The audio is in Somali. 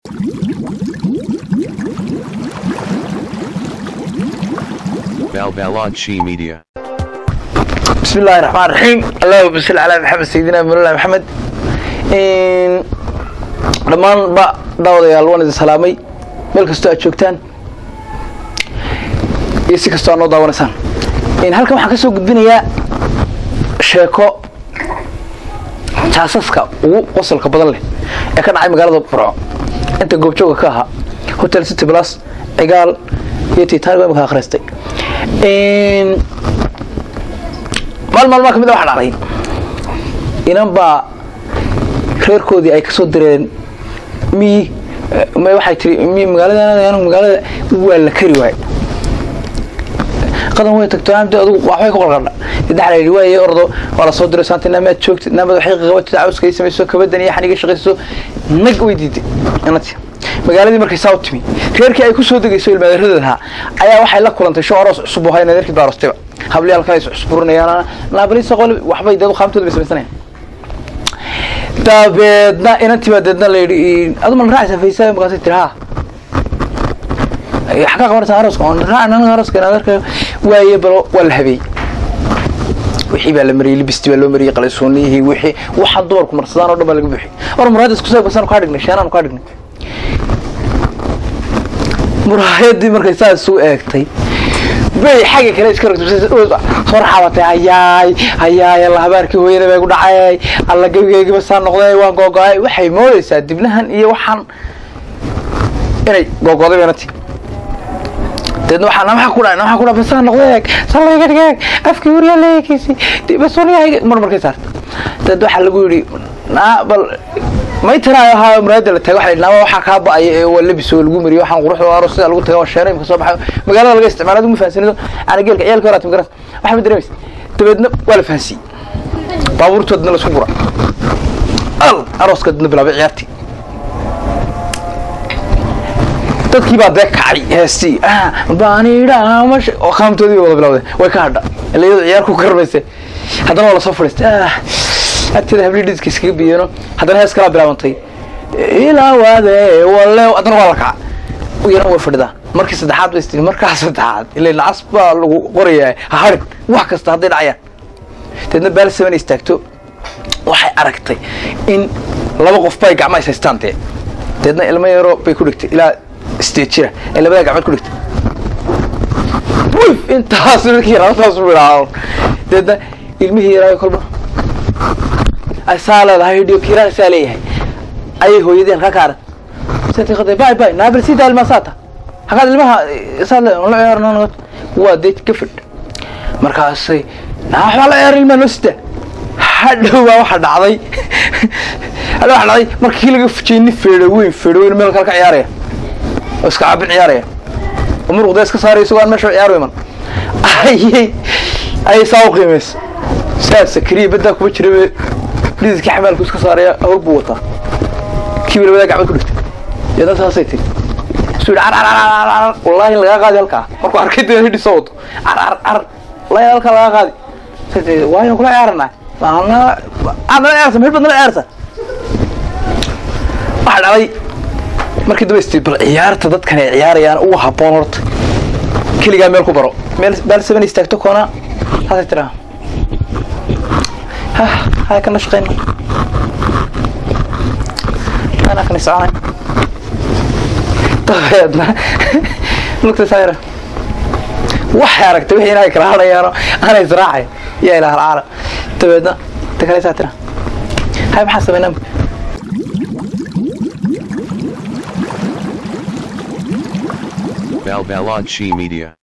Balbalodshi Media. بسم الله الرحمن الرحيم اللهم صل على محمد سيدنا مولانا محمد in dhammaan ba daawadayaal waan idin salaamay meel kastoo aad joogtaan iyo si kastoo aad noo daawanaysaan in halkan waxaan ka soo gudbinayaa sheeko jaasaska ugu qosolka badan leh ee ka dhacay magaalada burco inta goobjooga ka ahaa hotel city plus cigaal iyo titanic imika akhristay maal maalmaa kamid a waxa dhacday inan baa reerkoodii ay kasoo direen miyi m waxay tiri miyi magaalada anigu magaalada waa la kari waay qadan way tagto amdi adugu waxbay ku qalqaldha saddex la yidhi waaye ordo waa la soo diray saanta naamaad joogtid naamaad waxay qabatid cawska ay samayso kabadan iyo xaniga shaqayso nag way diiday inanti magaaladii markay saa u timi reerkii ay ku soo degayso ilmaadeeradaha ayaa waxay la kulantay sho aroos cusub oo hayna reerkii baa arostayba habli halkaa is cusburinayaan naabalisa qol waxbay deedu qaamtooda bay samaysanayaan dabeedna inantii baa deedna la yidhi adu ma la raacaysaa faysaa markaasay tiri ha xagaa qabanaysaa arooska oo raacan anaga arooska inaad arkayo waaye balo waa la habeeyey wixii baa la mariyey libistii baa loo mariyey qalisuuniyihii wixii waxaan dumarku marsadaan oo dhan baa laga buuxiyey war muraayadda isku saabkasaanu kaa dhignay sheenaanu kaa dhignay muraayadii markay saa isu eegtay bay xagga kale iska rogtay soo raxabatay hayaay hayaay alla habaarkii hooyada bay ku dhacay alla gebigeygiba saa noqday waan googo-ay waxay moodaysaa dibnahan iyo waxaan inay googoday baynati deedna waxaa namaxa ku dhacay namaxa ku dhacay saa noqday salayga dhigeeg afkii wariyaa leekiisi basuniyaha mar markay saarta deed waxaa lagu yidhi naa bal may tiraayo ahaa muraayada la taga waxa naama waxaa kaa ba-aya ee waa labis oo lagu mariyo waxaan quruxda aroos sida lagu taga waa sheero imka soo baxay magaalada laga isticmaalo adigu ma fahansanido ana geelka ciyaalka horaat magaras waxa ma dareemaysa dabeedna waa la fahansiyey baabuurtoodna lasku gura al arooska dadna bilaabay ciyaartii dadkii baa dee kacay heestii baanidhamash oo qaamtoodii bay wada bilawdeen way ka hadha ila iyadoo ciyaar ku karmayse haddana waa lasoo fadhiistay agteeda habli dhiska iskaga biyeeno haddana hees kalaa bilaabantay ilaawade wale haddana waa la kaca yana way fadhidaa markii saddexaad bay istiri markaa saddexaad ila nacas baa lagu qorayaa ha harin wax kasta hadday dhacayaan deedna baal seven istaagto waxay aragtay in laba qof bay gacmaha is haystaan dee deedna ilmo yaro bay ku dhigtay ilaa sideed jira ee labadaa gacmood ku dhigtay wif intaas markii rabataas bidhaa deedna ilmihii yaraayo kolba ay saa leedahay hidhiyo kiiraan saa leeyahay ayay hooyadii halkaa ka arag sati qaday bay bay naabal sii daa ilmaa saata hakaad ilmaha saa le la ciyaarno waa dee gafadh markaasay naa waxbaa la ciyaar ilmaa noo sida hadhow baa waxa dhacday hadhow waxa dhacday markii laga fujiyey nin feedho weyn feedho weyn meel kale ka ciyaaraya oo iska caabin ciyaaraya oo muruqda iska saaraya isagoo aan meesha ciyaar iman ayay ayay saa u qiimaysa saa sakriya baddaa kuma jira dhidiskii xamaalku iska saaraya hawl buu wataa kiiba labadaa gacmood ku dhigtay deedna saasay tiri isu yidhi car car car car wallaahi lagaa qaadi halkaa markuu arkay dee hidhi soo wato car car car wallaahi halkaa lagaa qaadi say tiri waayo kula ciyaarana aad nala ciyaarsa meel baad nala ciyaarsa waxaa dhacday markii daba istii bal ciyaarta dadkan ay ciyaarayaan ugu habboon horta keligaa meel ku baro meel baal seven istaagto koona haasay tiraa هاي كنا شقينا أنا كني سعاني طيب نقطة سايرة waxay aragtay wixii inay kala hadhayaano aanay israacay yaa ilaah alcaala dabeedna ta kale saa tira hay maxaa samaynaa Balbalodshi Media.